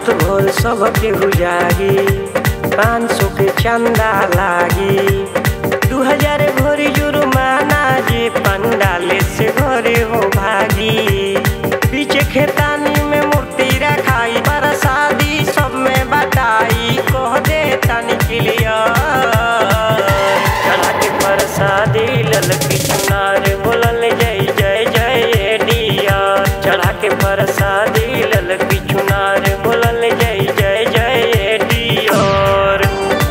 रात भर सबके गुजारी पाँच सौ के चंदा लागी दू हजार भरी जुर्माना जे पंडाले से घरे हो भागी पीछे खेतानी में मूर्ति रखाई प्रसादी सब में बताई कह दे तनी क्लियर चढ़ा के प्रसादी ललकी चुनार बोलल जय जय जय डियर चढ़ा के प्रसादी ललकी चुनार बोलल जय जय जय डियर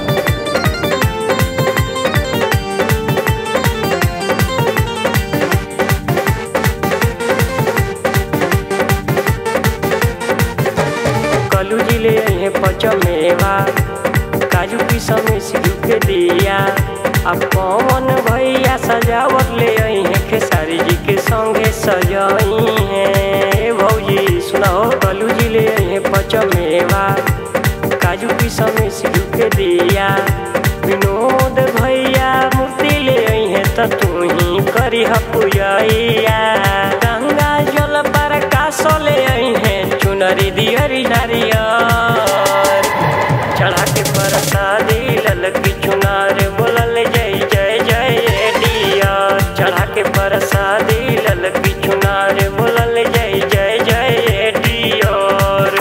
कलू जिले हैं पचमेवा काजू की समय सिद्धू के दिया अब पवन भैया सजावट ले आई हैं खेसारी जी के संगे सजाई हैं भौजी सुनाओ कलू जिले हैं पचमेवा काजू की समय सिद्धू के दिया विनोद भैया मूर्ति ले आई हैं तो तू ही करी पूजैया गंगा जल पर कास ले आई हैं चुनरी दियरी नारियर चढ़ा के प्रसादी ललकी चुनार बोलल जय जय जय डिया चढ़ा के प्रसादी ललकी चुनार बोलल जय जय जय डियर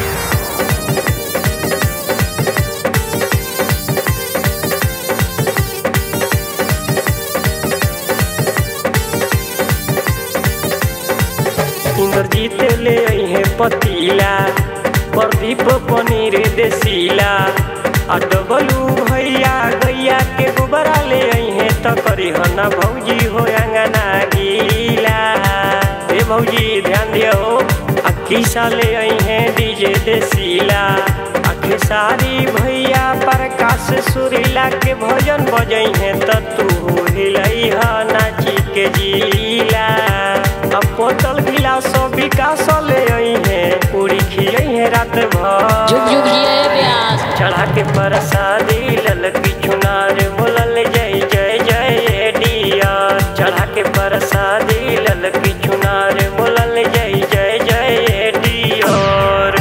इंद्रजीत ले आई है पतीला प्रदीप पनीर देसीला आ डबलू भैया गैया के गोबरा ले आई है तो करी हना भौजी हो अंगना गीला ए भौजी ध्यान दियो आ किसा ले आई है डीजे देसीला आ खेसारी भैया प्रकाश सुरीला के भजन बजई है तो तू हिलई ह नाची के जीला अब बोतल गिलास विकास ले आई है पूरी खियई है रात भर जुग जुग जिए प्यास चढ़ा के प्रसादी ललकी चुनार बोलल जय जय जय डिया चढ़ा के प्रसादी ललकी चुनार बोलल जय जय जय डियर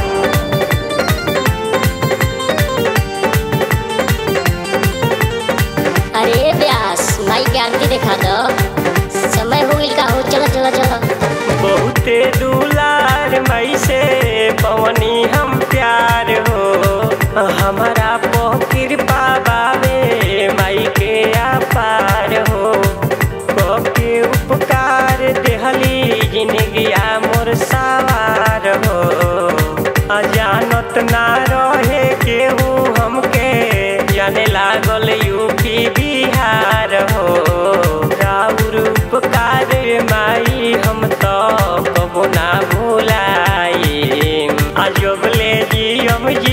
अरे प्यास माई के आरती देखा दो समय हो गइल का हो चलो चलो चलो बहुते दुलार मई से पवनी हम प्यार हो हमारा पो कृपा बाबे माई के अपार हो को के उपकार देहली जिंदगिया मोर सवार हो अजानत ना रहे केहू हमके जाने लागल यूपी बिहार हो राउर उपकार माई हम तो कबो ना भूलाई अजब ले जी हम जी